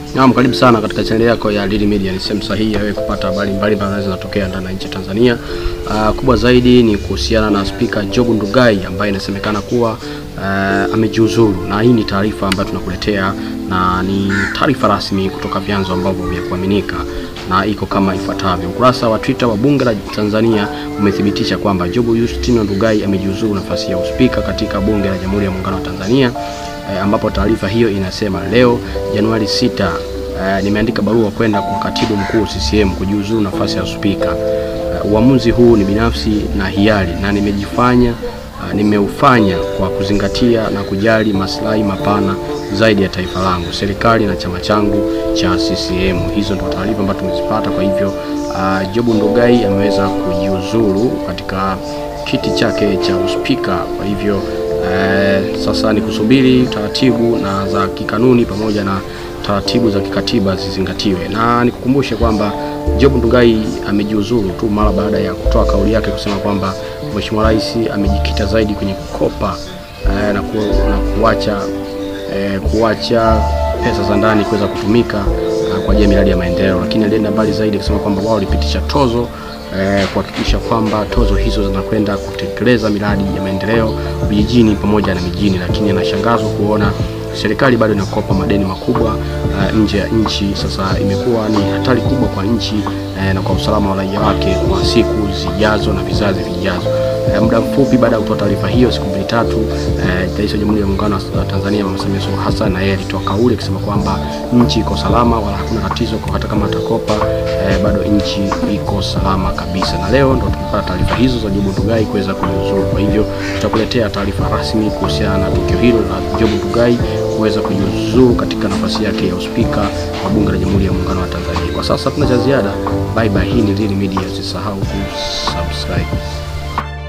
Naam, karibu sana katika chaneli yako ya Lili Media. Ni sehemu sahihi ya wewe kupata habari mbalimbali zinazotokea ndani ya nchi ya Tanzania. Uh, kubwa zaidi ni kuhusiana na Spika Job Ndugai ambaye inasemekana kuwa uh, amejiuzuru, na hii ni taarifa ambayo tunakuletea na ni taarifa rasmi kutoka vyanzo ambavyo vya kuaminika na iko kama ifuatavyo. Ukurasa wa Twitter wa Bunge la Tanzania umethibitisha kwamba Job Justino Ndugai amejiuzuru nafasi ya uspika katika Bunge la Jamhuri ya Muungano wa Tanzania e, ambapo taarifa hiyo inasema leo Januari 6 e, nimeandika barua kwenda kwa katibu mkuu CCM kujiuzuru nafasi ya spika. E, uamuzi huu ni binafsi na hiari na nimejifanya Uh, nimeufanya kwa kuzingatia na kujali maslahi mapana zaidi ya taifa langu, serikali na chama changu cha CCM. Hizo ndio taarifa ambazo tumezipata. Kwa hivyo uh, Job Ndugai ameweza kujiuzuru katika kiti chake cha uspika. Kwa hivyo uh, sasa ni kusubiri taratibu na za kikanuni pamoja na taratibu za kikatiba zizingatiwe, na nikukumbushe kwamba Job Ndugai amejiuzuru tu mara baada ya kutoa kauli yake kusema kwamba Mheshimiwa Rais amejikita zaidi kwenye kukopa eh, na, ku, na kuacha eh, kuacha pesa za ndani kuweza kutumika eh, kwa ajili ya miradi ya maendeleo, lakini alienda mbali zaidi kusema kwamba wao walipitisha tozo eh, kuhakikisha kwamba tozo hizo zinakwenda kutekeleza miradi ya maendeleo vijijini pamoja na mijini, lakini anashangazwa kuona serikali bado inakopa madeni makubwa uh, nje ya nchi. Sasa imekuwa ni hatari kubwa kwa nchi uh, na kwa usalama wa raia wake kwa siku zijazo na vizazi vijazo. Uh, muda mfupi baada ya kutoa taarifa hiyo, siku mbili tatu, uh, Rais wa Jamhuri ya Muungano wa Tanzania Mama Samia Suluhu Hassan na yeye alitoa kauli akisema kwamba nchi iko salama, wala hakuna tatizo, kwa hata kama atakopa uh, bado nchi iko salama kabisa. Na leo ndo tumepata taarifa hizo za Job Ndugai kuweza kujiuzuru. Kwa hivyo tutakuletea taarifa rasmi kuhusiana na tukio hilo la Job Ndugai kuweza kujiuzuru katika nafasi yake ya uspika wa Bunge la Jamhuri ya Muungano wa Tanzania. Kwa sasa tuna cha ziada. Bye bye. Hii ni Lili Media, usisahau kusubscribe.